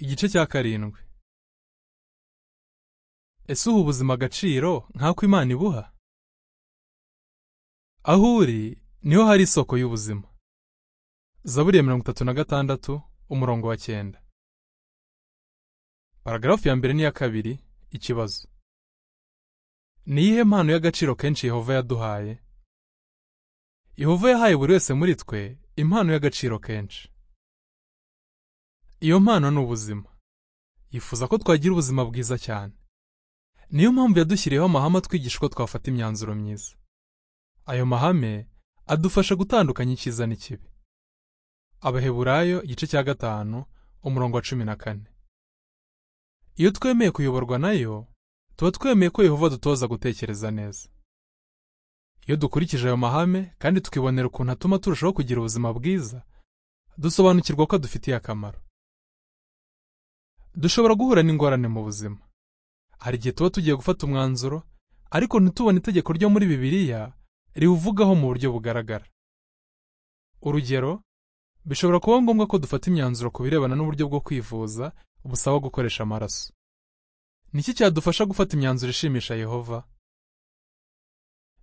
Igice cya karindwi Ese uha ubuzima agaciro nk'ako Imana ibuha? Aho uri niho hari isoko y'ubuzima. Zaburi ya mirongo itatu na gatandatu umurongo wa cyenda. Paragarafu ya mbere n'iya kabiri ikibazo. Ni iyihe mpano y'agaciro kenshi Yehova yaduhaye? Yehova yahaye buri wese muri twe impano y'agaciro kenshi. Iyo mpano ni ubuzima. Yifuza ko twagira ubuzima bwiza cyane. Niyo mpamvu yadushyiriyeho amahame atwigisha uko twafata imyanzuro myiza. Ayo mahame adufasha gutandukanya icyiza n'ikibi. Abaheburayo igice cya gatanu umurongo wa cumi na kane. Iyo twemeye kuyoborwa nayo, tuba twemeye ko Yehova adutoza gutekereza neza. Iyo dukurikije ayo mahame kandi tukibonera ukuntu atuma turushaho kugira ubuzima bwiza, dusobanukirwa ko adufitiye akamaro. Dushobora guhura n'ingorane mu buzima. Hari igihe tuba tugiye gufata umwanzuro, ariko ntitubone itegeko ryo muri Bibiliya riwuvugaho mu buryo bugaragara. Urugero, bishobora kuba ngombwa ko dufata imyanzuro ku birebana n'uburyo bwo kwivuza busaba gukoresha amaraso. Ni iki cyadufasha gufata imyanzuro ishimisha Yehova?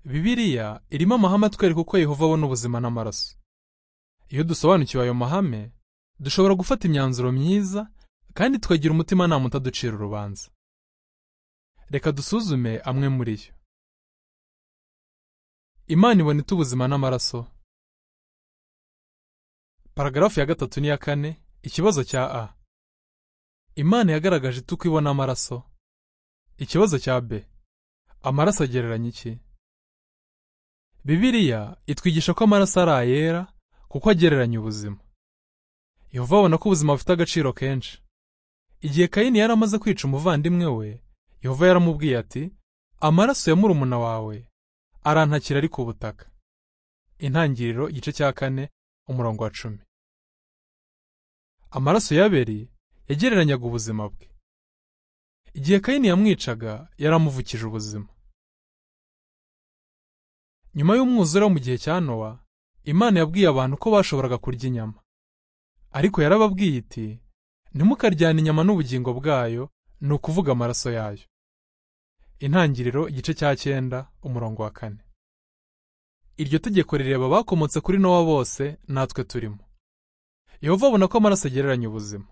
Bibiliya irimo amahame atwereka uko Yehova abona ubuzima n'amaraso. Iyo dusobanukiwe ayo mahame, dushobora gufata imyanzuro myiza kandi tukagira umutimanama utaducira urubanza. Reka dusuzume amwe muri yo. Imana ibona ite ubuzima n'amaraso? Paragarafu ya gatatu n'iya kane, ikibazo cya A. Imana yagaragaje ite uko ibona amaraso? Ikibazo cya B. Amaraso agereranya iki? Bibiliya itwigisha ko amaraso ari ayera kuko agereranya ubuzima. Yehova abona ko ubuzima bufite agaciro kenshi. Igihe Kayini yari amaze kwica umuvandimwe we, Yehova yaramubwiye ati, amaraso ya murumuna wawe arantakira ari ku butaka. Intangiriro igice cya kane umurongo wa cumi. Amaraso y'Abeli yagereranyaga ubuzima bwe. Igihe Kayini yamwicaga, yaramuvukije ubuzima. Nyuma y'umwuzure wo mu gihe cya Nowa, Imana yabwiye abantu ko bashoboraga kurya inyama. Ariko yarababwiye iti, ntimukaryane inyama n'ubugingo bwayo, ni ukuvuga amaraso yayo. Intangiriro igice cya cyenda umurongo wa kane. Iryo tegeko rireba abakomotse kuri Nowa bose natwe turimo. Yehova abona ko amaraso agereranya ubuzima.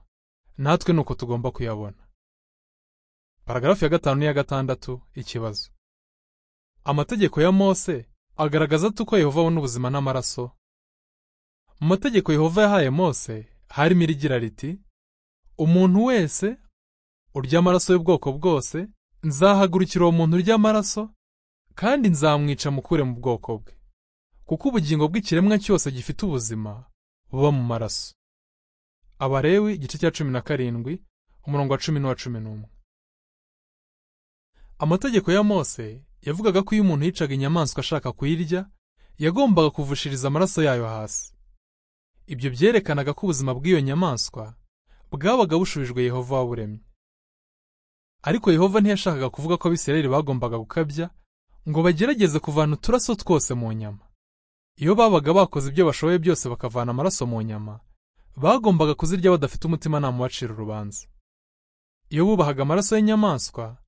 Natwe ni uko tugomba kuyabona. Paragarafu ya gatanu n'iya gatandatu ikibazo. Amategeko ya Mose agaragaza ate uko Yehova abona ubuzima n'amaraso? Mu mategeko Yehova yahaye Mose harimo irigira riti, umuntu wese urya amaraso y'ubwoko bwose, nzahagurukira uwo muntu urya amaraso, kandi nzamwica mukure mu bwoko bwe. Kuko ubugingo bw'ikiremwa cyose gifite ubuzima buba mu maraso. Abalewi igice cya cumi na karindwi, umurongo wa cumi n'uwa cumi n'umwe. Amategeko ya Mose yavugaga ko iyo umuntu yicaga inyamaswa ashaka kuyirya, yagombaga kuvushiriza amaraso yayo hasi. Ibyo byerekanaga ko ubuzima bw'iyo nyamaswa bwabaga bushubijwe Yehova waburemye. Ariko Yehova ntiyashakaga kuvuga ko Abisirayeli bagombaga gukabya ngo bagerageze kuvana uturaso twose mu nyama. Iyo babaga bakoze ibyo bashoboye byose bakavana amaraso mu nyama, bagombaga kuzirya badafite umutimanama ubacira urubanza. Iyo bubahaga amaraso y'inyamaswa,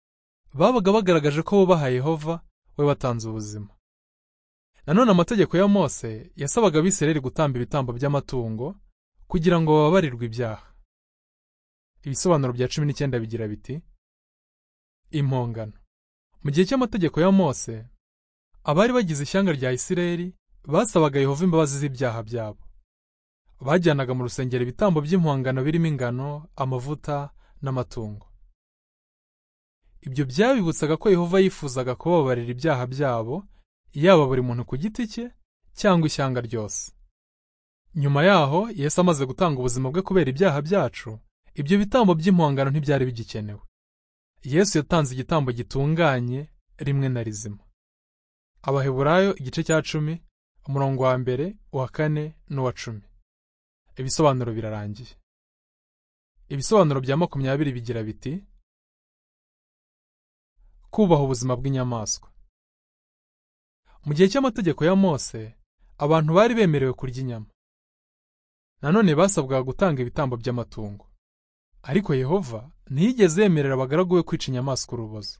babaga bagaragaje ko bubaha Yehova we watanze ubuzima. Nanone amategeko ya Mose yasabaga Abisirayeli gutamba ibitambo by'amatungo kugira ngo bababarirwe ibyaha. Ibisobanuro bya cumi n'icyenda bigira biti impongano. Mu gihe cy'amategeko ya Mose, abari bagize ishyanga rya Isirayeli basabaga Yehova imbabazi z'ibyaha byabo. Bajyanaga mu rusengero ibitambo by'impongano birimo ingano, amavuta n'amatungo. Ibyo byabibutsaga ko Yehova yifuzaga kubabarira ibyaha byabo, yaba buri muntu ku giti cye cyangwa ishyanga ryose. Nyuma yaho, Yesu amaze gutanga ubuzima bwe kubera ibyaha byacu, ibyo bitambo by'impongano ntibyari bigikenewe. Yesu yatanze igitambo gitunganye rimwe na rizima. Abaheburayo igice cya cumi, umurongo wa mbere, uwa kane n'uwa cumi. Ibisobanuro birarangiye. Ibisobanuro bya makumyabiri bigira biti kubaha ubuzima bw'inyamaswa. Mu gihe cy'amategeko ya Mose, abantu bari bemerewe kurya inyama. Nanone basabwaga gutanga ibitambo by'amatungo. ariko yehova ntiyigeze yemerera abagaragu be kwica inyamaswa urubozo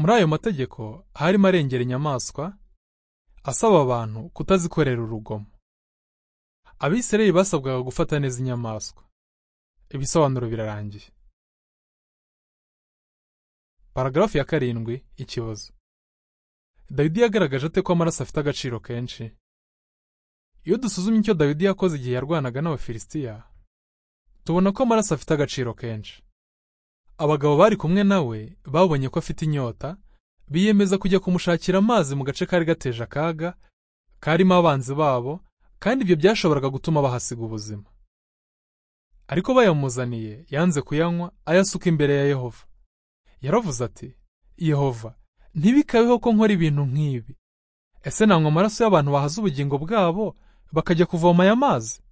muri ayo mategeko harimo arengera inyamaswa asaba abantu kutazikorera urugomo abisirayeli basabwaga gufata neza inyamaswa ibisobanuro birarangiye paragarafu ya karindwi ikibazo dawidi yagaragaje ate ko amaraso afite agaciro kenshi iyo dusuzumye icyo dawidi yakoze igihe yarwanaga n'abafilisitiya tubona ko amaraso afite agaciro kenshi abagabo bari kumwe nawe babonye ko afite inyota biyemeza kujya kumushakira amazi mu gace kari gateje akaga karimo abanzi babo kandi ibyo byashoboraga gutuma bahasiga ubuzima ariko bayamuzaniye yanze kuyanywa ayasuka imbere ya yehova yaravuze ati yehova ntibikabeho ko nkora ibintu nk'ibi ese nanywa amaraso y'abantu bahaze ubugingo bwabo bakajya kuvoma aya mazi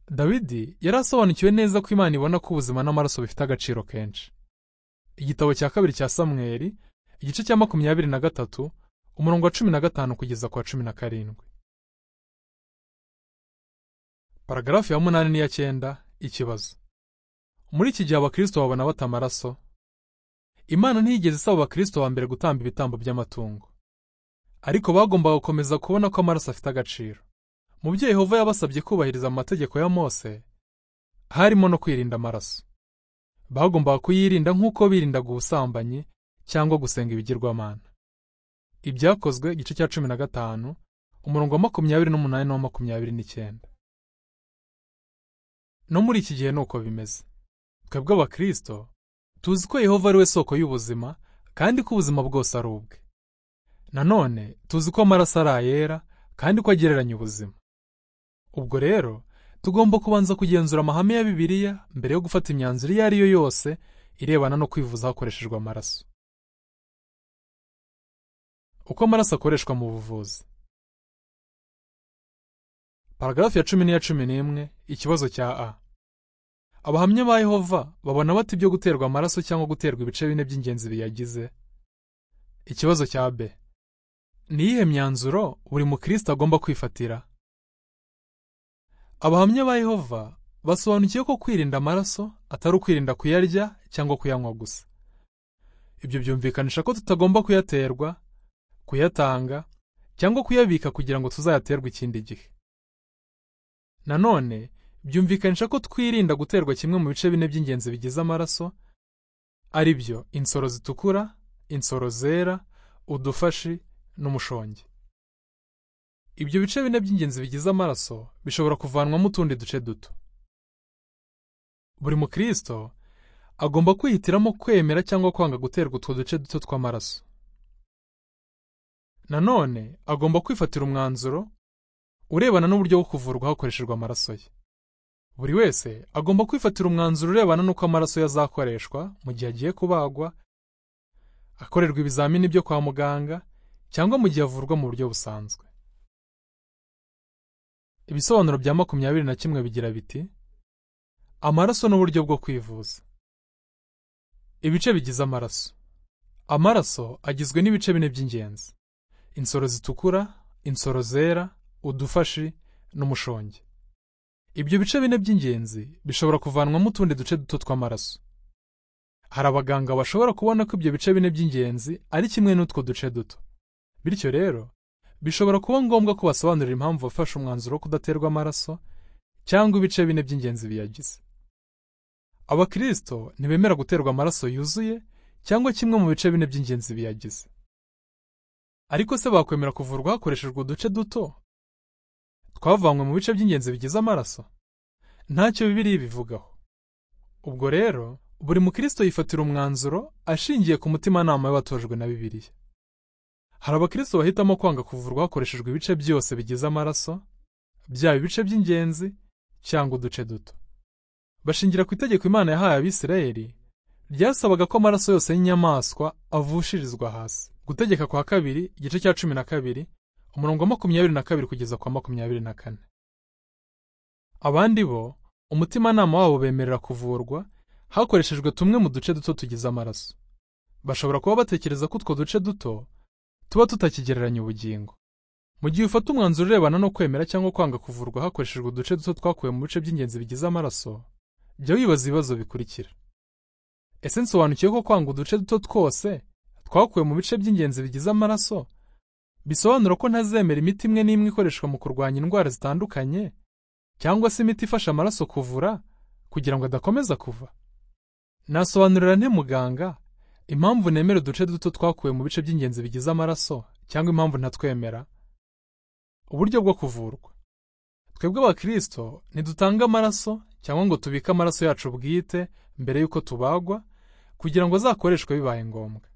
dawidi yari asobanukiwe neza ko imana ibona ko ubuzima n'amaraso bifite agaciro kenshi igitabo cya kabiri cya samweri igice cya makumyabiri na gatatu umurongo wa cumi na gatanu kugeza ku wa cumi na karindwi paragarafu ya munani n'iya cyenda ikibazo muri iki gihe abakristo babona bata amaraso imana ntiyigeze isaba abakristo ba mbere gutamba ibitambo by'amatungo ariko bagombaga gukomeza kubona ko amaraso afite agaciro mu byo yehova yabasabye kubahiriza mu mategeko ya mose harimo no kwirinda amaraso bagombaga kuyirinda nk'uko birindaga ubusambanyi cyangwa gusenga ibigirwamana ibyakozwe igice cya cumi na gatanu umurongo wa makumyabiri n'umunani n'uwa makumyabiri n'icyenda no muri iki gihe ni uko bimeze twebwe abakristo tuzi ko yehova ari we soko y'ubuzima kandi ko ubuzima bwose ari ubwe nanone tuzi ko amaraso ari ayera kandi ko agereranya ubuzima ubwo rero tugomba kubanza kugenzura amahame ya bibiliya mbere yo gufata imyanzuro iyo ari yo yose irebana no kwivuza hakoreshejwe amaraso uko amaraso akoreshwa mu buvuzi paragarafu ya cumi n'iya cumi n'imwe ikibazo cya a abahamya ba yehova babona bata ibyo guterwa amaraso cyangwa guterwa ibice bine by'ingenzi biyagize ikibazo cya b ni iyihe myanzuro buri mukristo agomba kwifatira abahamya ba yehova basobanukiye ko kwirinda amaraso atari ukwirinda kuyarya cyangwa kuyanywa gusa ibyo byumvikanisha ko tutagomba kuyaterwa kuyatanga cyangwa kuyabika kugira ngo tuzayaterwe ikindi gihe nanone byumvikanisha ko twirinda guterwa kimwe mu bice bine by'ingenzi bigize amaraso ari byo insoro zitukura insoro zera udufashi n'umushongi ibyo bice bine by'ingenzi bigize amaraso bishobora kuvanwamo utundi duce duto buri mukristo agomba kwihitiramo kwemera cyangwa kwanga guterwa utwo duce duto tw'amaraso nanone agomba kwifatira umwanzuro urebana n'uburyo bwo kuvurwa hakoreshejwe amaraso ye buri wese agomba kwifatira umwanzuro urebana n'uko amaraso ye azakoreshwa mu gihe agiye kubagwa akorerwa ibizamini byo kwa muganga cyangwa mu gihe avurwa mu buryo busanzwe ibisobanuro bya makumyabiri na kimwe bigira biti amaraso n'uburyo bwo kwivuza ibice bigize amaraso amaraso agizwe n'ibice bine by'ingenzi insoro zitukura insoro zera udufashi n'umushongi ibyo bice bine by'ingenzi bishobora kuvanwamo utundi duce duto tw'amaraso hari abaganga bashobora kubona ko ibyo bice bine by'ingenzi ari kimwe n'utwo duce duto bityo rero bishobora kuba ngombwa ko basobanurira impamvu bafashe umwanzuro wo kudaterwa amaraso cyangwa ibice bine by'ingenzi biyagize abakristo ntibemera guterwa amaraso yuzuye cyangwa kimwe mu bice bine by'ingenzi biyagize ariko se bakwemera kuvurwa hakoreshejwe uduce duto twavanywe mu bice by'ingenzi bigize amaraso ntacyo bibiri bivugaho ubwo rero buri mukristo yifatira umwanzuro ashingiye ku mutimanama y'abatojwe na bibiliya hari abakristo bahitamo kwanga kuvurwa hakoreshejwe ibice byose bigize amaraso byaba ibice by'ingenzi cyangwa uduce duto bashingira ku itegeko imana yahaye abisirayeli ryasabaga ko amaraso yose y'inyamaswa avushirizwa hasi gutegeka kwa kabiri igice cya cumi na kabiri umurongo wa makumyabiri na kabiri kugeza kwa makumyabiri na kane abandi bo umutimanama wabo bemerera kuvurwa hakoreshejwe tumwe mu duce duto tugize amaraso bashobora kuba batekereza ko utwo duce duto tuba tutakigereranya ubugingo mu gihe ufata umwanzuro urebana no kwemera cyangwa kwanga kuvurwa hakoreshejwe uduce duto twakuwe mu bice by'ingenzi bigize amaraso jya wibaza ibibazo bikurikira ese nsobanukiwe ko kwanga uduce duto twose twakuwe mu bice by'ingenzi bigize amaraso bisobanura ko ntazemera imiti imwe n'imwe ikoreshwa mu kurwanya indwara zitandukanye cyangwa se imiti ifasha amaraso kuvura kugira ngo adakomeza kuva nasobanurira nte muganga impamvu nemera uduce duto twakuwe mu bice by'ingenzi bigize amaraso cyangwa impamvu ntatwemera uburyo bwo kuvurwa twebwe abakirisito ntidutanga amaraso cyangwa ngo tubike amaraso yacu bwite mbere y'uko tubagwa kugira ngo azakoreshwe bibaye ngombwa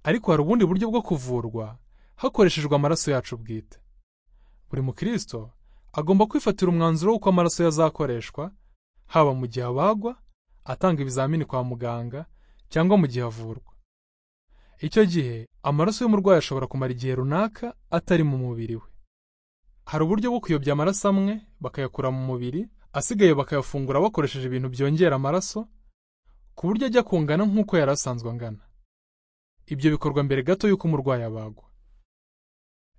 ariko hari ubundi buryo bwo kuvurwa hakoreshejwe amaraso yacu bwite buri mukirisito agomba kwifatira umwanzuro w'uko amaraso ye azakoreshwa haba mu gihe abagwa atanga ibizamini kwa muganga cyangwa mu gihe avurwa icyo gihe amaraso y'umurwayi ashobora kumara igihe runaka atari mu mubiri we hari uburyo bwo kuyobya amaraso amwe bakayakura mu mubiri asigaye bakayafungura bakoresheje ibintu byongera amaraso ku buryo ajya kungana nk'uko yari asanzwe angana ibyo bikorwa mbere gato y'uko umurwayi abagwa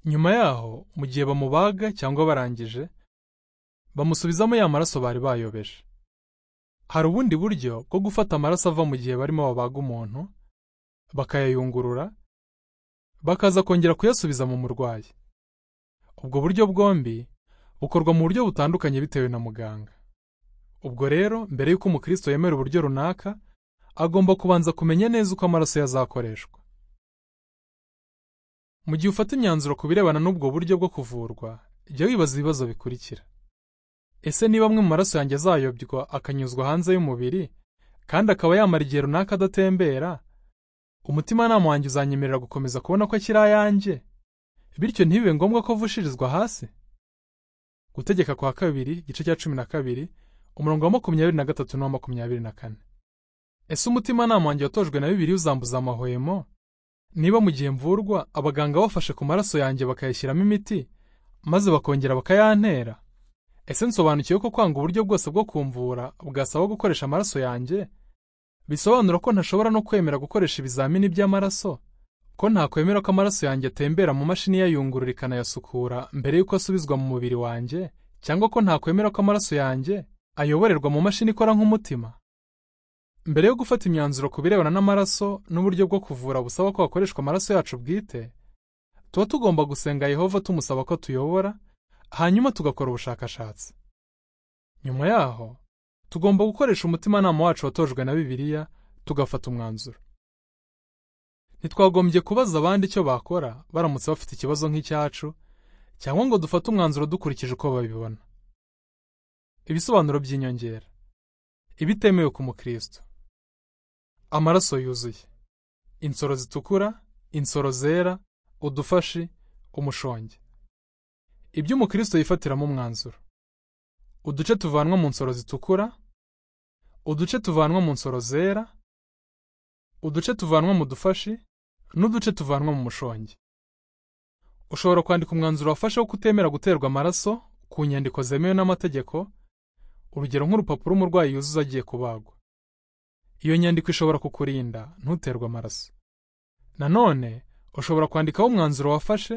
nyuma yaho mu gihe bamubaga cyangwa barangije bamusubizamo ya maraso bari bayobeje hari ubundi buryo bwo gufata amaraso ava mu gihe barimo babaga umuntu bakayayungurura bakaza kongera kuyasubiza mu murwayi ubwo buryo bwombi bukorwa mu buryo butandukanye bitewe na muganga ubwo rero mbere y'uko umukristo yemera uburyo runaka agomba kubanza kumenya neza uko amaraso ye azakoreshwa mu gihe ufata imyanzuro ku birebana n'ubwo buryo bwo kuvurwa jya wibaza ibibazo bikurikira ese niba amwe mu maraso yanjye azayobywa akanyuzwa hanze y'umubiri kandi akaba yamara igihe runaka adatembera umutimanama wanjye uzanyemerera gukomeza kubona ko akiri ayanjye bityo ntibibe ngombwa ko avushirizwa hasi gutegeka kwa kabiri igice cya cumi na kabiri umurongo wa makumyabiri na gatatu n'uwa makumyabiri na kane ese umutimanama wanjye watojwe na bibiri uzambuza amahwemo niba mu gihe mvurwa abaganga bafashe ku maraso yanjye bakayashyiramo imiti maze bakongera bakayantera ese nsobanukiwe ko kwanga uburyo bwose bwo kumvura bwasaba gukoresha amaraso yanjye bisobanura ko ntashobora no kwemera gukoresha ibizamini by'amaraso ko ntakwemera ko amaraso yanjye atembera mu mashini yayungurura ikanayasukura mbere y'uko asubizwa mu mubiri wanjye cyangwa ko ntakwemera ko amaraso yanjye ayoborerwa mu mashini ikora nk'umutima mbere yo gufata imyanzuro ku birebana n'amaraso n'uburyo bwo kuvura busaba ko hakoreshwa amaraso yacu bwite tuba tugomba gusenga yehova tumusaba ko tuyobora hanyuma tugakora ubushakashatsi nyuma yaho tugomba gukoresha umutimanama wacu watojwe na bibiliya tugafata umwanzuro ntitwagombye kubaza abandi icyo bakora baramutse bafite ikibazo nk'icyacu cyangwa ngo dufate umwanzuro dukurikije uko babibona ibisobanuro by'inyongera ibitemewe ku mukristo amaraso yuzuye insoro zitukura insoro zera udufashi umushonge ibyo umukristo yifatiramo umwanzuro uduce tuvanwa mu nsoro zitukura uduce tuvanwa mu nsoro zera uduce tuvanwa mu dufashi n'uduce tuvanwa mu mushonge ushobora kwandika umwanzuro wafashe wo kutemera guterwa amaraso ku nyandiko zemewe n'amategeko urugero nk'urupapuro umurwayi yuzuza agiye kubagwa iyo nyandiko ishobora kukurinda ntuterwe amaraso nanone ushobora kwandikaho umwanzuro wafashe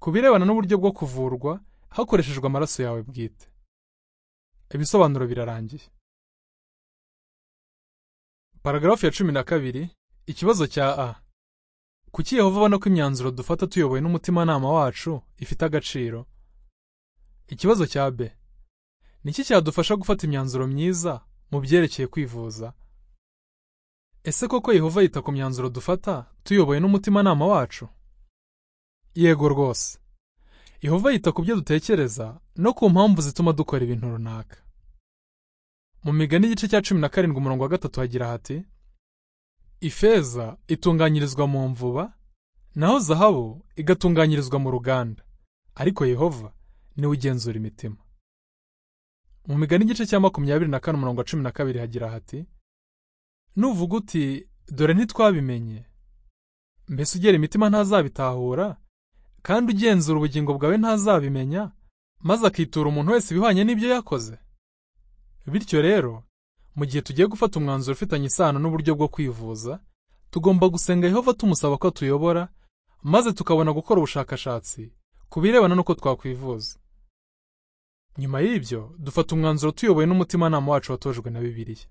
ku birebana n'uburyo bwo kuvurwa hakoreshejwe amaraso yawe bwite ibisobanuro birarangiye paragarafu ya cumi na kabiri ikibazo cya a kuki yehova ubona ko imyanzuro dufata tuyobowe n'umutimanama wacu ifite agaciro ikibazo cya b niki cyadufasha gufata imyanzuro myiza mu byerekeye kwivuza ese koko yehova yita ku myanzuro dufata tuyoboye n'umutimanama wacu yego rwose yehova yita ku byo dutekereza no ku mpamvu zituma dukora ibintu runaka mu migani igice cya cumi na karindwi umurongo wa gatatu hagira hati ifeza itunganyirizwa mu mvuba naho zahabu igatunganyirizwa mu ruganda ariko yehova niwe ugenzura imitima mu migani igice cya makumyabiri na kane umurongo wa cumi na kabiri hagira hati nuvuga uti dore ntitwabimenye mbese ugera imitima ntazabitahura kandi ugenzura ubugingo bwawe ntazabimenya maze akitura umuntu wese ibihwanye n'ibyo yakoze bityo rero mu gihe tugiye gufata umwanzuro ufitanye isano n'uburyo bwo kwivuza tugomba gusenga yehova tumusaba ko tuyobora maze tukabona gukora ubushakashatsi ku birebana n'uko twakwivuza nyuma y'ibyo dufata umwanzuro tuyobowe n'umutimanama wacu watojwe na bibiliya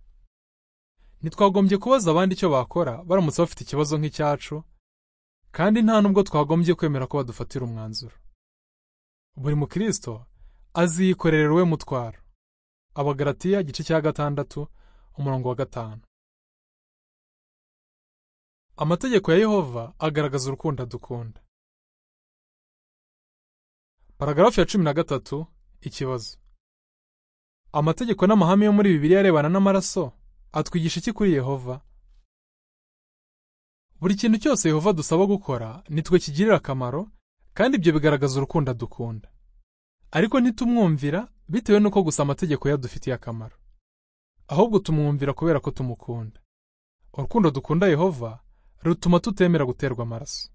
ntitwagombye kubaza abandi icyo bakora baramutse bafite ikibazo nk'icyacu kandi nta nubwo twagombye kwemera ko badufatira umwanzuro buri mukristo aziyikorera we mutwaro abagaratiya igice cya gatandatu umurongo wa gatanu amategeko ya yehova agaragaza urukundo adukunda paragarafu ya cumi na gatatu ikibazo amategeko n'amahame yo muri bibiliya arebana n'amaraso atwigisha iki kuri yehova buri kintu cyose yehova dusaba gukora nitwe kigirira akamaro kandi ibyo bigaragaza urukundo adukunda ariko ntitumwumvira bitewe n'uko gusa amategeko yadufitiye akamaro ahubwo tumwumvira kubera ko tumukunda urukundo dukunda yehova rutuma tutemera guterwa amaraso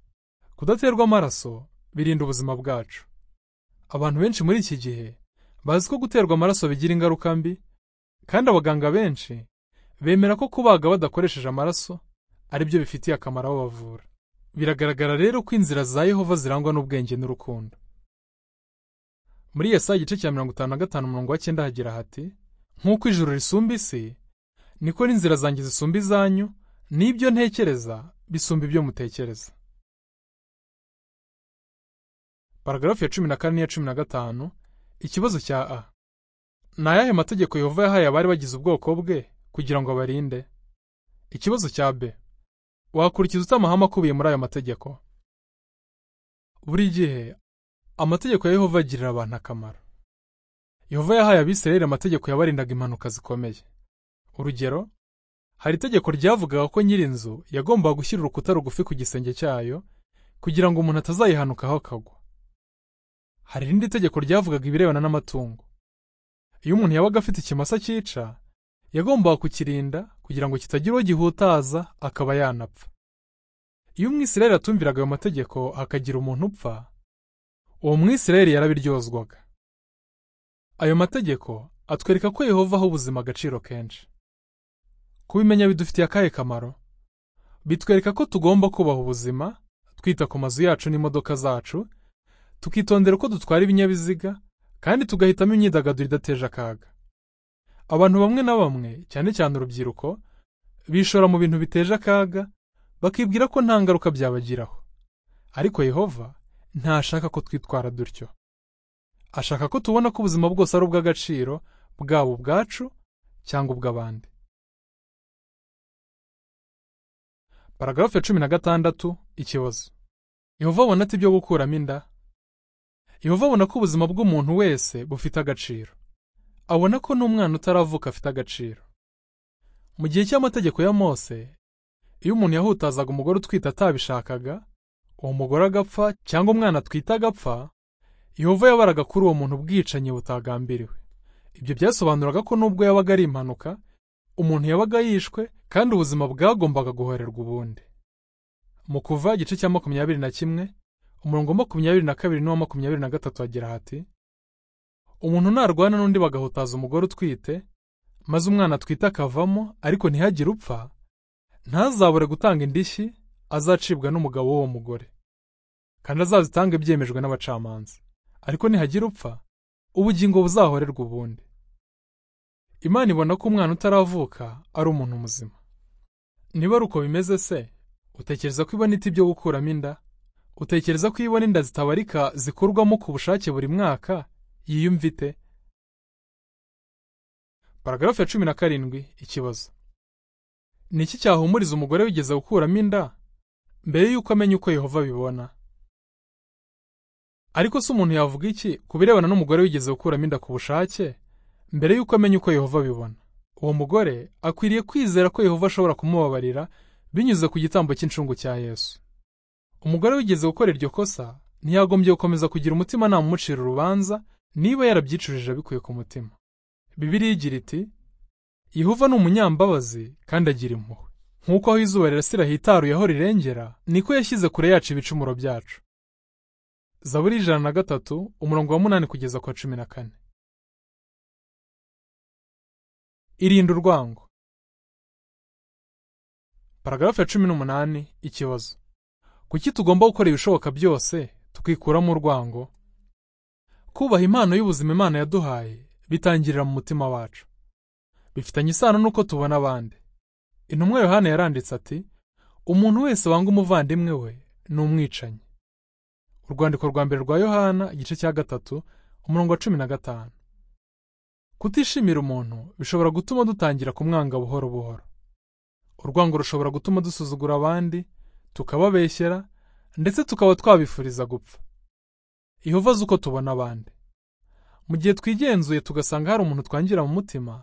kudaterwa amaraso birinda ubuzima bwacu abantu benshi muri iki gihe bazi ko guterwa amaraso bigira ingaruka mbi kandi abaganga benshi bemera ko kubaga badakoresheje amaraso ari byo bifitiye akamaro abo bavura biragaragara rero ko inzira za yehova zirangwa n'ubwenge n'urukundo muri yesaya igice cya mirongo itanu na gatanu umurongo wa cyenda hagira hati nk'uko ijuru risumba isi niko n'inzira zanjye zisumba izanyu n'ibyo ntekereza bisumba ibyo mutekereza paragarafu ya cumi na kane n'iya cumi na gatanu ikibazo cya a ni ayahe mategeko yehova yahaye abari bagize ubwoko bwe kugira ngo abarinde ikibazo cya b wakurikiza ute amahame akubiye muri ayo mategeko buri gihe amategeko ya yehova agirira abantu akamaro yehova yahaye abisirayeli amategeko yabarindaga impanuka zikomeye urugero hari itegeko ryavugaga ko nyirinzu yagombaga gushyira urukuta rugufi ku gisenge cyayo kugira ngo umuntu atazayihanukaho akagwa hari irindi tegeko ryavugaga ibirebana n'amatungo iyo umuntu yabaga afite ikimasa cyica yagombaga kukirinda kugira ngo kitagira uwo gihutaza akaba yanapfa iyo umwisirayeli atumviraga ayo mategeko hakagira umuntu upfa uwo mwisirayeli yarabiryozwaga ayo mategeko atwereka ko yehova aha ubuzima agaciro kenshi kubimenya bidufitiye akahe kamaro bitwereka ko tugomba kubaha ubuzima twita ku mazu yacu n'imodoka zacu tukitondera uko dutwara ibinyabiziga kandi tugahitamo imyidagaduro idateje akaga abantu bamwe na bamwe cyane cyane urubyiruko bishora mu bintu biteje akaga bakibwira ko nta ngaruka byabagiraho ariko yehova ntashaka ko twitwara dutyo ashaka ko tubona ko ubuzima bwose ari ubw'agaciro bwaba ubwacu cyangwa ubw'abandi paragarafu ya cumi na gatandatu ikibazo yehova abona ati ibyo gukuramo inda yehova abona ko ubuzima bw'umuntu wese bufite agaciro abona ko n'umwana utaravuka afite agaciro mu gihe cy'amategeko ya mose iyo umuntu yahutazaga umugore utwite atabishakaga uwo mugore agapfa cyangwa umwana atwite agapfa yehova yabaraga kuri uwo muntu ubwicanyi butagambiriwe ibyo byasobanuraga ko nubwo yabaga ari impanuka umuntu yabaga yishwe kandi ubuzima bwagombaga guhorerwa ubundi mu kuva igice cya makumyabiri na kimwe umurongo wa makumyabiri na kabiri n'uwa makumyabiri na gatatu hagira hati umuntu narwana n'undi bagahutaza umugore utwite maze umwana atwite akavamo ariko ntihagire upfa ntazabure gutanga indishyi azacibwa n'umugabo w'uwo mugore kandi azazitange byemejwe n'abacamanza ariko ntihagira upfa ubugingo buzahorerwa ubundi imana ibona ko umwana utaravuka ari umuntu muzima niba ari uko bimeze se utekereza ko ibona iti byo gukuramo inda utekereza ko iyo ubona inda zitabarika zikurwamo ku bushake buri mwaka yiyumvite paragarafu ya cumi na karindwi ikibazo ni iki cyahumuriza umugore wigeze gukuramo inda mbere y'uko amenya uko yehova bibona ariko se umuntu yavuga iki ku birebana n'umugore wigeze gukuramo inda ku bushake mbere y'uko amenya uko yehova bibona uwo mugore akwiriye kwizera ko yehova ashobora kumubabarira binyuze ku gitambo cy'incungu cya yesu umugore wigeze gukora iryo kosa ntiyagombye gukomeza kugira umutima namumucira urubanza niba yarabyicurije abikuye ku mutima bibiriya igira iti yehova ni umunyambabazi kandi agira impuhwe nk'uko aho izuba rirasira hitaruye aho rirengera niko yashyize kure yacu ibicumuro byacu zaburi ijana na gatatu umurongo wa munani kugeza ku wa cumi na kane irinda urwango paragarafu ya cumi n'umunani ikibazo kuki tugomba gukora ibishoboka byose tukikuramo urwango kubaha impano y'ubuzima Imana yaduhaye bitangirira mu mutima wacu bifitanye isano n'uko tubona abandi intumwa yohana yaranditse ati umuntu wese wanga umuvandimwe we ni umwicanyi urwandiko rwa mbere rwa yohana igice cya gatatu umurongo wa cumi na gatanu kutishimira umuntu bishobora gutuma dutangira kumwanga buhoro buhoro urwango rushobora gutuma dusuzugura abandi tukababeshyera ndetse tukaba twabifuriza gupfa Yehova azi uko tubona abandi mu gihe twigenzuye tugasanga hari umuntu twangira mu mutima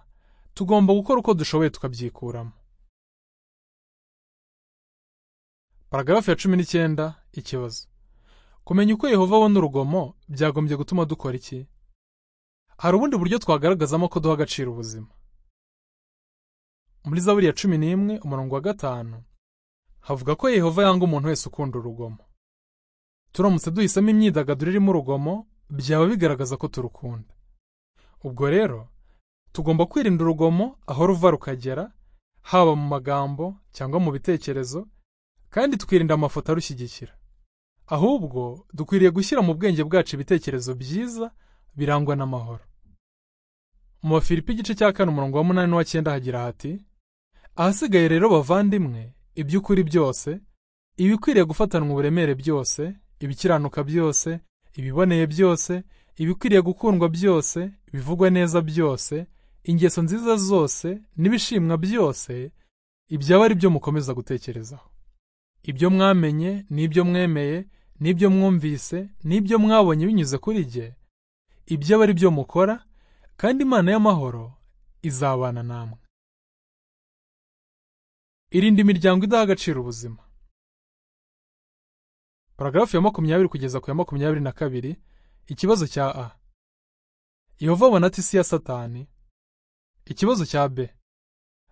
tugomba gukora uko dushoboye tukabyikuramo paragarafu ya cumi n'icyenda ikibazo kumenya uko yehova abona urugomo byagombye gutuma dukora iki hari ubundi buryo twagaragazamo ko duha agaciro ubuzima muri zaburi ya cumi n'imwe umurongo wa gatanu havuga ko yehova yanga umuntu wese ukunda urugomo turamutse duhisemo imyidagaduro irimo urugomo byaba bigaragaza ko turukunda ubwo rero tugomba kwirinda urugomo aho ruva rukagera haba mu magambo cyangwa mu bitekerezo kandi twirinda amafoto arushyigikira ahubwo dukwiriye gushyira mu bwenge bwacu ibitekerezo byiza birangwa n'amahoro mu bafilipi igice cya kane umurongo wa munani n'uwa hagira hati ahasigaye rero bavandimwe iby'ukuri byose ibikwiriye gufatanwa uburemere byose ibikiranuka byose ibiboneye byose ibikwiriye gukundwa byose ibivugwa neza byose ingeso nziza zose n'ibishimwa byose ibyaba ari byo mukomeza gutekerezaho ibyo mwamenye n'ibyo mwemeye n'ibyo mwumvise n'ibyo mwabonye binyuze kuri jye ibyaba ari byo mukora kandi imana y'amahoro izabana namwe irinde imiryango idaha agaciro ubuzima paragarafu ya makumyabiri kugeza ku ya makumyabiri na kabiri ikibazo cya a yehova abona ati si ya satani ikibazo cya b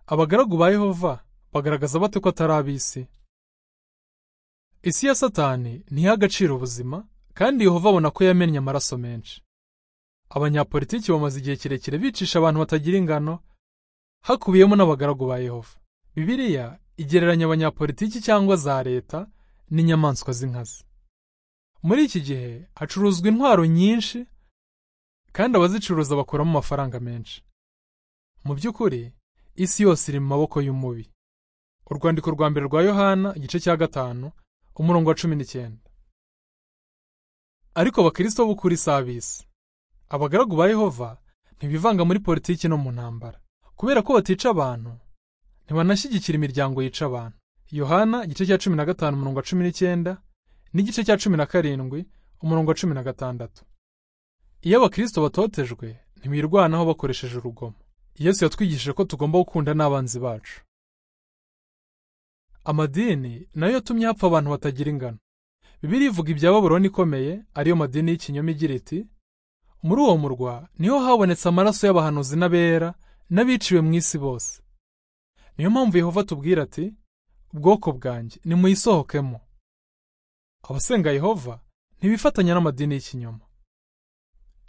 abagaragu ba yehova bagaragaza bate ko atari ab'isi isi ya satani ntiha agaciro ubuzima kandi yehova abona ko yamennye amaraso menshi abanyapolitiki bamaze igihe kirekire bicisha abantu batagira ingano hakubiyemo n'abagaragu ba yehova bibiliya igereranya abanyapolitiki cyangwa za leta n'inyamaswa z'inkazi muri iki gihe hacuruzwa intwaro nyinshi kandi abazicuruza bakuramo amafaranga menshi mu by'ukuri isi yose iri mu maboko y'umubi urwandiko rwa mbere rwa yohana igice cya gatanu umurongo wa cumi n'icyenda ariko abakirisito b'ukuri si ab'isi abagaragu ba yehova ntibivanga muri politiki no mu ntambara kubera ko batica abantu ntibanashyigikira imiryango yica abantu yohana igice cya cumi na gatanu umurongo wa cumi n'icyenda n'igice cya cumi na karindwi umurongo wa cumi na gatandatu iyo abakristo batotejwe ntibirwanaho bakoresheje urugomo yesu yatwigishije ko tugomba gukunda n'abanzi bacu amadini nayo yatumye hapfa abantu batagira ingano bibiri ivuga ibya baburoni ikomeye ariyo madini y'ikinyoma igira iti muri uwo murwa niho habonetse amaraso y'abahanuzi n'abera n'abiciwe mu isi bose niyo mpamvu yehova tubwira ati ubwoko bwanjye nimuyisohokemo abasenga yehova ntibifatanya n'amadini y'ikinyoma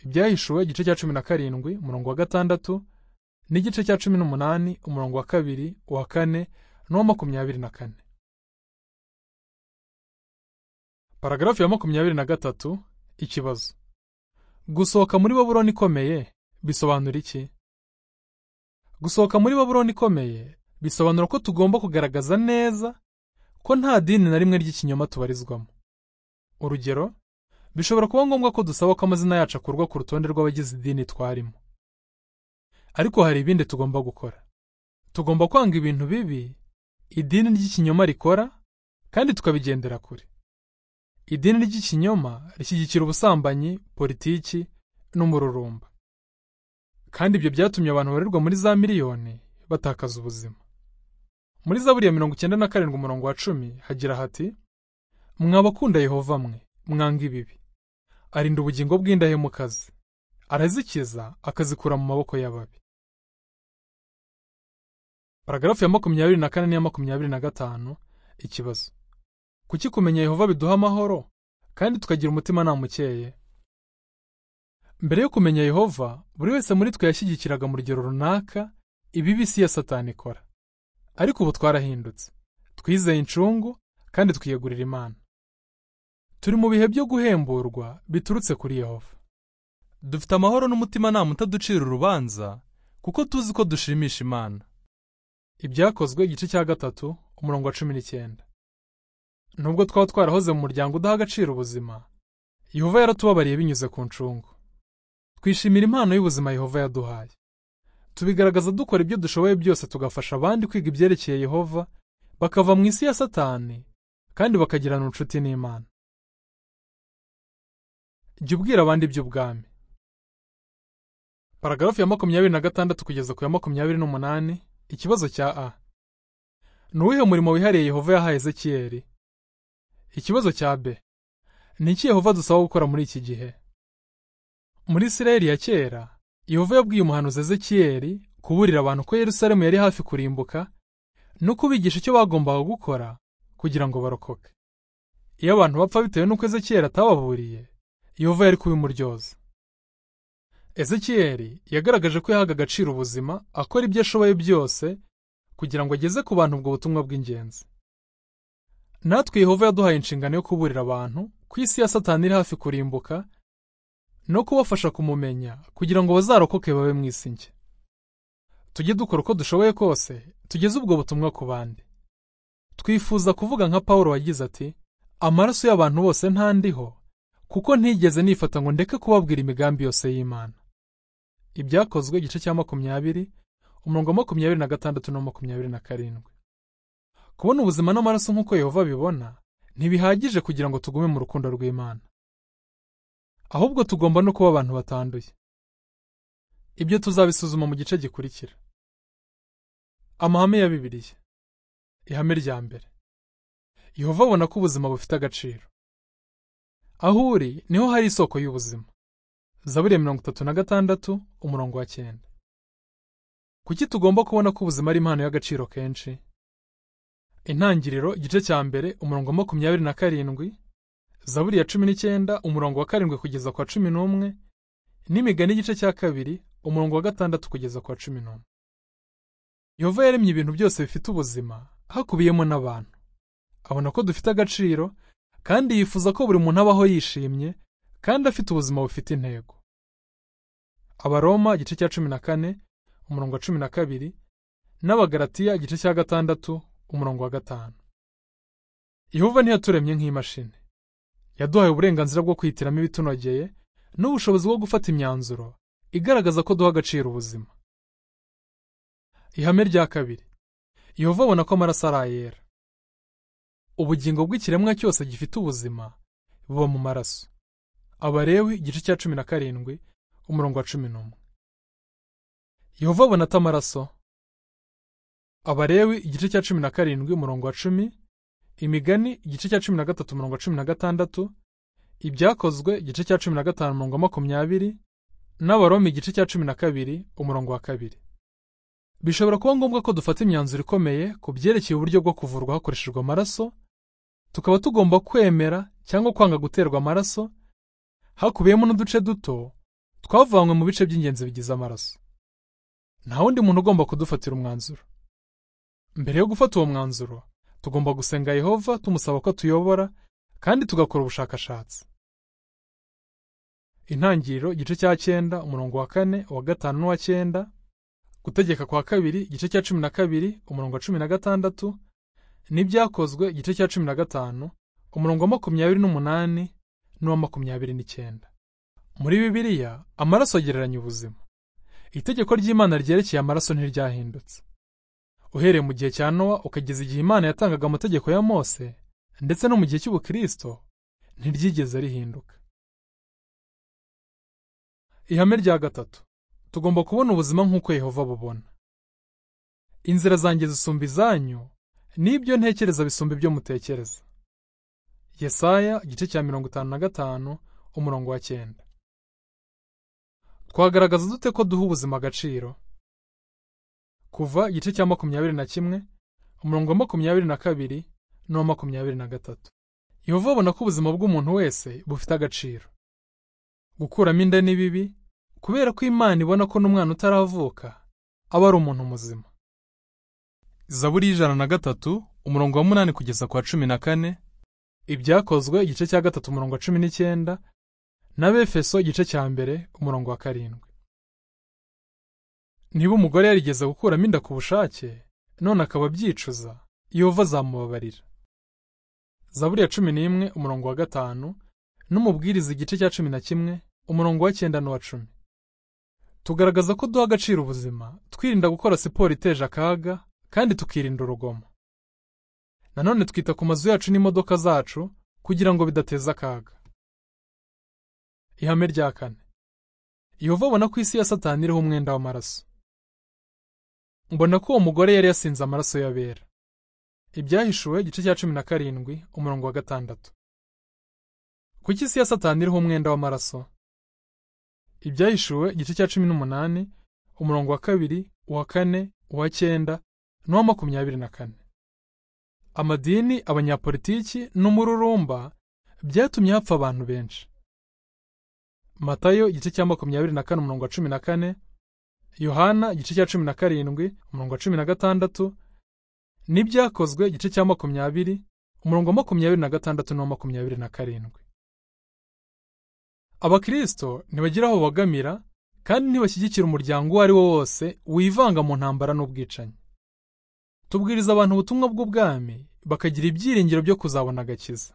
ibyahishuwe igice cya cumi na karindwi umurongo wa gatandatu n'igice cya cumi n'umunani umurongo wa kabiri uwa kane n'uwa makumyabiri na kane paragarafu ya makumyabiri na gatatu ikibazo gusohoka muri baburoni ikomeye bisobanura iki gusohoka muri baburoni ikomeye bisobanura ko tugomba kugaragaza neza ko nta dini na rimwe ry'ikinyoma tubarizwamo urugero bishobora kuba ngombwa ko dusaba ko amazina yacu akurwa ku rutonde rw'abagize idini twarimo ariko hari ibindi tugomba gukora tugomba kwanga ibintu bibi idini ry'ikinyoma rikora kandi tukabigendera kure idini ry'ikinyoma rishyigikira ubusambanyi politiki n'umururumba kandi ibyo byatumye abantu barerwa muri za miliyoni batakaza ubuzima muri zaburi ya mirongo icyenda na karindwi umurongo wa cumi hagira hati mwabakunda yehova mwe mwanga ibibi arinda ubugingo bw'indahemukazi arazikiza akazikura mu maboko y'ababi paragarafu ya makumyabiri na kane n'iya makumyabiri na gatanu ikibazo kuki kumenya yehova biduha amahoro kandi tukagira umutima namukeye mbere yo kumenya yehova buri wese muri twe yashyigikiraga mu rugero runaka ibibi si ya satani ikora ariko ubu twarahindutse twizeye incungu kandi twiyegurira imana turi mu bihe byo guhemburwa biturutse kuri yehova dufite amahoro n'umutimanama utaducira urubanza kuko tuzi ko dushimisha imana ibyakozwe igice cya gatatu umurongo wa cumi n'icyenda nubwo twaba twarahoze mu muryango udaha agaciro ubuzima yehova yaratubabariye binyuze ku ncungu twishimira impano y'ubuzima yehova yaduhaye tubigaragaza dukora ibyo dushoboye byose tugafasha abandi kwiga ibyerekeye yehova bakava mu isi ya satani kandi bakagirana inshuti n'imana jya ubwira abandi iby'ubwami paragarafu ya makumyabiri na gatandatu kugeza ku ya makumyabiri n'umunani ikibazo cya a ni uwuhe murimo wihariye yehova yahaye ezekiyeri ikibazo cya b ni iki yehova dusaba gukora muri iki gihe muri isirayeli ya kera yehova yabwiye umuhanuzi ezekiyeri kuburira abantu ko yerusalemu yari hafi kurimbuka no kubigisha icyo bagombaga gukora kugira ngo barokoke iyo abantu bapfa bitewe n'uko ezekiyeri atababuriye yehova yari kubimuryoza ezekiyeri yagaragaje ko yahaga agaciro ubuzima akora ibyo ashoboye byose kugira ngo ageze ku bantu ubwo butumwa bw'ingenzi natwe yehova yaduhaye inshingano yo kuburira abantu ko isi ya satani iri hafi kurimbuka no kubafasha kumumenya kugira ngo bazarokoke babe mu isi nshya tujye dukora uko dushoboye kose tugeze ubwo butumwa ku bandi twifuza kuvuga nka paul wagize ati amaraso y'abantu bose ntandiho kuko ntigeze nifata ngo ndeke kubabwira imigambi yose y'Imana. Ibyakozwe igice cya makumyabiri umurongo wa makumyabiri na gatandatu na makumyabiri na karindwi. Kubona ubuzima n'amaraso nk'uko Yehova abibona ntibihagije kugira ngo tugume mu rukundo rw'Imana. Ahubwo tugomba no kuba abantu batanduye. Ibyo tuzabisuzuma mu gice gikurikira. Amahame ya Bibiliya. Ihame rya mbere. Yehova abona ko ubuzima bufite agaciro. aho uri niho hari isoko y'ubuzima zaburi ya mirongo itatu na gatandatu umurongo wa cyenda kuki tugomba kubona ko ubuzima ari impano y'agaciro kenshi intangiriro igice cya mbere umurongo wa makumyabiri na karindwi zaburi ya cumi n'icyenda umurongo wa karindwi kugeza kwa cumi n'umwe n'imigani igice cya kabiri umurongo wa gatandatu kugeza kwa cumi n'umwe yehova yaremye ibintu byose bifite ubuzima hakubiyemo n'abantu abona ko dufite agaciro kandi yifuza ko buri muntu abaho yishimye kandi afite ubuzima bufite intego abaroma igice cya cumi na kane umurongo wa cumi na kabiri n'abagaratiya igice cya gatandatu umurongo wa gatanu yehova ntiyaturemye nk'imashini yaduhaye uburenganzira bwo kwihitiramo ibitunogeye n'ubushobozi bwo gufata imyanzuro igaragaza ko duha agaciro ubuzima ihame rya kabiri yehova abona ko amaraso ari ayera ubugingo bw'ikiremwa cyose gifite ubuzima buba mu maraso abarewi igice cya cumi na karindwi umurongo wa cumi n'umwe yehova abona ata amaraso abarewi igice cya cumi na karindwi umurongo wa cumi imigani igice cya cumi na gatatu umurongo wa cumi na gatandatu ibyakozwe igice cya cumi na gatanu umurongo wa makumyabiri n'abaromi igice cya cumi na kabiri umurongo wa kabiri bishobora kuba ngombwa ko dufata imyanzuro ikomeye ku byerekeye uburyo bwo kuvurwa hakoreshejwe amaraso tukaba tugomba kwemera cyangwa kwanga guterwa amaraso hakubiyemo n'uduce duto twavanywe mu bice by'ingenzi bigize amaraso nta wundi muntu ugomba kudufatira umwanzuro mbere yo gufata uwo mwanzuro tugomba gusenga yehova tumusaba ko atuyobora kandi tugakora ubushakashatsi intangiriro igice cya cyenda umurongo wa kane uwa gatanu n'uwa cyenda gutegeka kwa kabiri igice cya cumi na kabiri umurongo wa cumi na gatandatu n'ibyakozwe igice cya cumi na gatanu umurongo wa makumyabiri n'umunani n'uwa makumyabiri n'icyenda muri bibiliya amaraso agereranya ubuzima itegeko ry'imana ryerekeye amaraso ntiryahindutse uhereye mu gihe cya nowa ukageza igihe imana yatangaga amategeko ya mose ndetse no mu gihe cy'ubukristo ntiryigeze rihinduka ihame rya gatatu tugomba kubona ubuzima nk'uko Yehova abubona inzira zanjye zisumba izanyu n'ibyo ntekereza bisumba ibyo mutekereza yesaya igice cya mirongo itanu na gatanu umurongo wa cyenda twagaragaza dute ko duha ubuzima agaciro kuva igice cya makumyabiri na kimwe umurongo wa makumyabiri na kabiri n'uwa makumyabiri na gatatu Yehova abona ko ubuzima bw'umuntu wese bufite agaciro gukuramo inda ni bibi kubera ko imana ibona ko n'umwana utaravuka aba ari umuntu muzima zaburi y'ijana na gatatu umurongo wa munani kugeza kwa cumi na kane ibyakozwe igice cya gatatu umurongo wa cumi n'icyenda n'abefeso igice cya mbere umurongo wa karindwi niba umugore yarigeze gukuramo inda ku bushake none akaba abyicuza yehova azamubabarira zaburi ya cumi n'imwe umurongo wa gatanu n'umubwiriza igice cya cumi na kimwe umurongo wa cyenda n'uwa cumi tugaragaza ko duha agaciro ubuzima twirinda gukora siporo iteje akaga kandi tukirinda urugomo nanone twita ku mazu yacu n'imodoka zacu kugira ngo bidateza akaga ihame rya kane yehova abona ko isi ya satani iriho umwenda w'amaraso mbona ko uwo mugore yari yasinze amaraso y'abera ibyahishuwe igice cya cumi na karindwi umurongo wa gatandatu kuki isi ya satani iriho umwenda w'amaraso ibyahishuwe igice cya cumi n'umunani umurongo wa kabiri uwa kane uwa cyenda n'uwa makumyabiri na kane amadini abanyapolitiki n'umururumba byatumye hapfa abantu benshi matayo igice cya makumyabiri na kane umurongo wa cumi na kane yohana igice cya cumi na karindwi umurongo wa cumi na gatandatu n'ibyakozwe igice cya makumyabiri umurongo wa makumyabiri na gatandatu n'uwa makumyabiri na karindwi abakristo ntibagira aho babagamira kandi ntibashyigikira umuryango uwo ari wo wose wivanga mu ntambara n'ubwicanyi tubwiriza abantu ubutumwa bw'ubwami bakagira ibyiringiro byo kuzabona agakiza